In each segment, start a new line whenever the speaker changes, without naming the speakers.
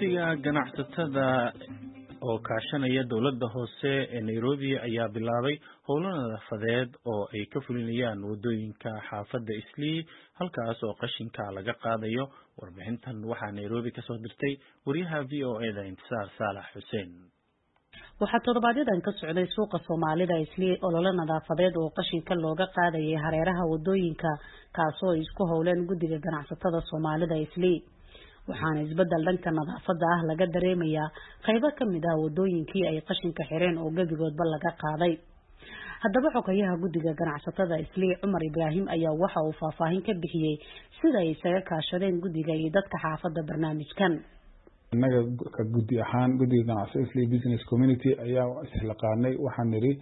guddiga ganacsatada oo kaashanaya dowladda hoose ee nairobi ayaa bilaabay howlo nadaafadeed oo ay ka fulinayaan waddooyinka xaafadda islii halkaas oo qashinka laga qaadayo warbixintan waxaa nairobi kasoo dirtay wariyaha v o e da intisaar saalax xuseen
waxaa toddobaadyaddan ka socday suuqa soomaalida islii olole nadaafadeed oo qashinka looga qaadayay hareeraha waddooyinka kaasoo ay isku howleen guddiga ganacsatada soomaalida islii waxaana isbeddel dhanka nadaafadda ah laga dareemayaa qaybo ka mid ah waddooyinkii ay qashinka xireen oo gebigoodba laga qaaday haddaba xogayaha guddiga ganacsatada islii cumar ibraahim ayaa waxa uu faahfaahin ka bixiyey sida ay isaga kaashadeen guddiga iyo dadka xaafadda barnaamijkan
innaga ka guddi ahaan guddiga ganacsatada islii business community ayaa islaqaanay waxaan nidhi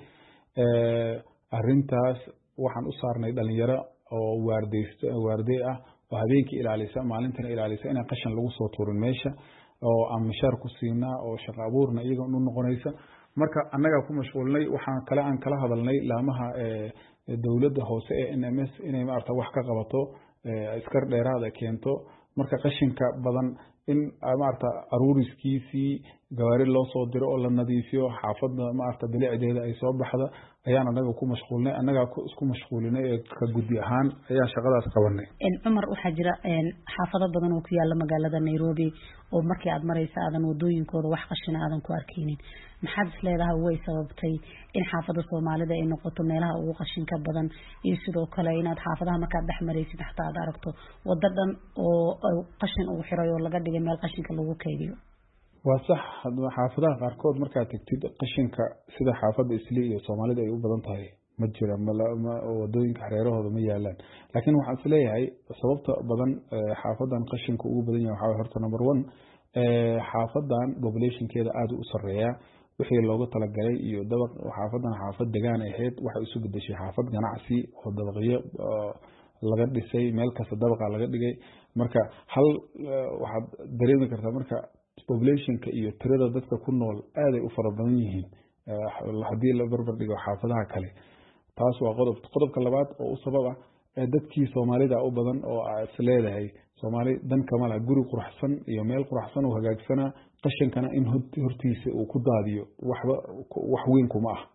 arrintaas waxaan u saarnay dhalinyaro oo waardeyst waardey ah oo habeenkii ilaalisa maalintana ilaalisa inaan qashan lagu soo tuurin meesha oo aan mishaar ku siinaa oo shaqo abuurna iyaga u noqonaysa marka annagaa ku mashquulnay waxaan kale aan kala hadalnay laamaha dowladda hoose ee n m s inay maarata wax ka qabato askar dheeraada keento marka qashinka badan in maarata aruuriskiisii gawaari loo soo diro oo la nadiifiyo xaafadda maarata bilicdeeda ay soo baxda ayaan anaga ku mashquulnay annagaa isku mashquulinay ee ka guddi ahaan ayaan shaqadaas qabanay
cumar waxaa jira xaafado badan oo ku yaala magaalada nairobi oo markii aad maraysa aadan wadooyinkooda wax qashina aadan ku arkeynin maxaad is leedahay way sababtay in xaafada soomaalida ay noqoto meelaha ugu qashinka badan iyo sidoo kale inaad xaafadaha markaad dhex maraysid xataa aad aragto wado dhan oo qashin uu xiray oo laga dhigay meel qashinka lagu keydiyo
waa sax xaafadaha qaarkood markaad tegtid qashinka sida xaafadda islii iyo soomaalida ay u badan tahay ma jira wadooyinka hareerahooda ma yaalaan laakiin waxaan is leeyahay sababta badan xaafadan qashinka ugu badan yahay waxaa horta number one xaafadan populationkeeda aada u sareeyaa wixii loogu talagalay iyo dabaq xaafadan xaafad degaan ahayd waxay isu bedeshay xaafad ganacsi oo dabaqyo laga dhisay meel kasta dabaqa laga dhigay marka hal waxaad dareemi kartaa marka populationka iyo tirada dadka ku nool aaday u fara badan yihiin haddii la barbar dhigo xaafadaha kale taas waa qodob qodobka labaad oo u sabab ah dadkii soomaalida u badan oo is leedahay soomaali dan kama laha guri quraxsan iyo meel quraxsan oo hagaagsanaa qashankana in hortiisa uu ku daadiyo waxba wax weyn kuma ah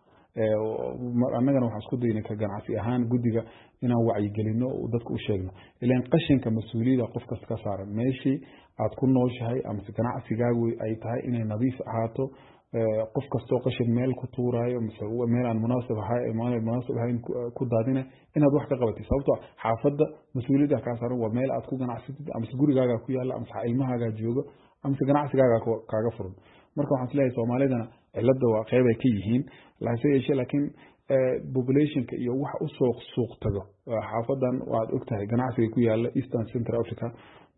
annagana waxaan isku daynay ka ganacsi ahaan guddiga inaan wacyigelino dadka u sheegno ilaan qashinka mas-uuliyada qof kasta ka saaran meeshii aad ku nooshahay amase ganacsigaagu ay tahay inay nadiif ahaato qof kastoo qashin meel ku tuuraayo mise meel aan munaasib munaasib ahayn ku daadina inaad wax ka qabatid sababtoo xaafadda mas-uuliyadda kaa saaran waa meel aad ku ganacsatid amase gurigaaga ku yaalla amase ilmahaagaa joogo amase ganacsigaaga kaaga furan marka waxaan isleeyahay soomaalidana cilada waa qeyb ay ka yihiin hase yeeshee laakiin populationka iyo wax usoo suuq tago xaafadan waad ogtahay ganacsiga ku yaala eastern central africa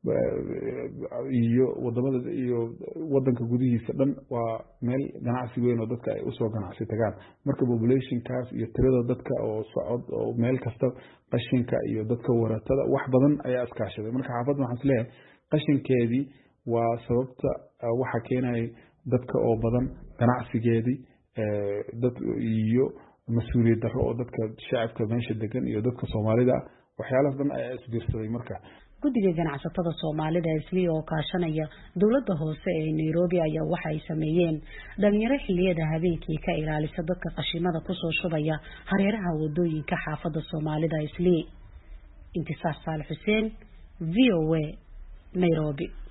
iyo wadamada iyo wadanka gudihiisa dhan waa meel ganacsi weyn oo dadka ay usoo ganacsi tagaan marka populationkaas iyo tirada dadka oo socod oo meel kasta qashinka iyo dadka waratada wax badan ayaa iskaashaday marka xaafadda waxaan isleeyahay qashinkeedii waa sababta waxa keenaya dadka oo badan ganacsigeedii dad iyo mas-uuliyad darro oo dadka shacabka meesha degan iyo dadka soomaalida ah waxyaalahaas dhan ayaa isbiirsaday marka
guddiga ganacsatada soomaalida islii oo kaashanaya dowladda hoose ee nairobi ayaa waxa ay sameeyeen dhalinyaro xiliyada habeenkii ka ilaalisa dadka qashimada kusoo shubaya hareeraha wadooyinka xaafadda soomaalida islii intisaar saal xuseen v o a nairobi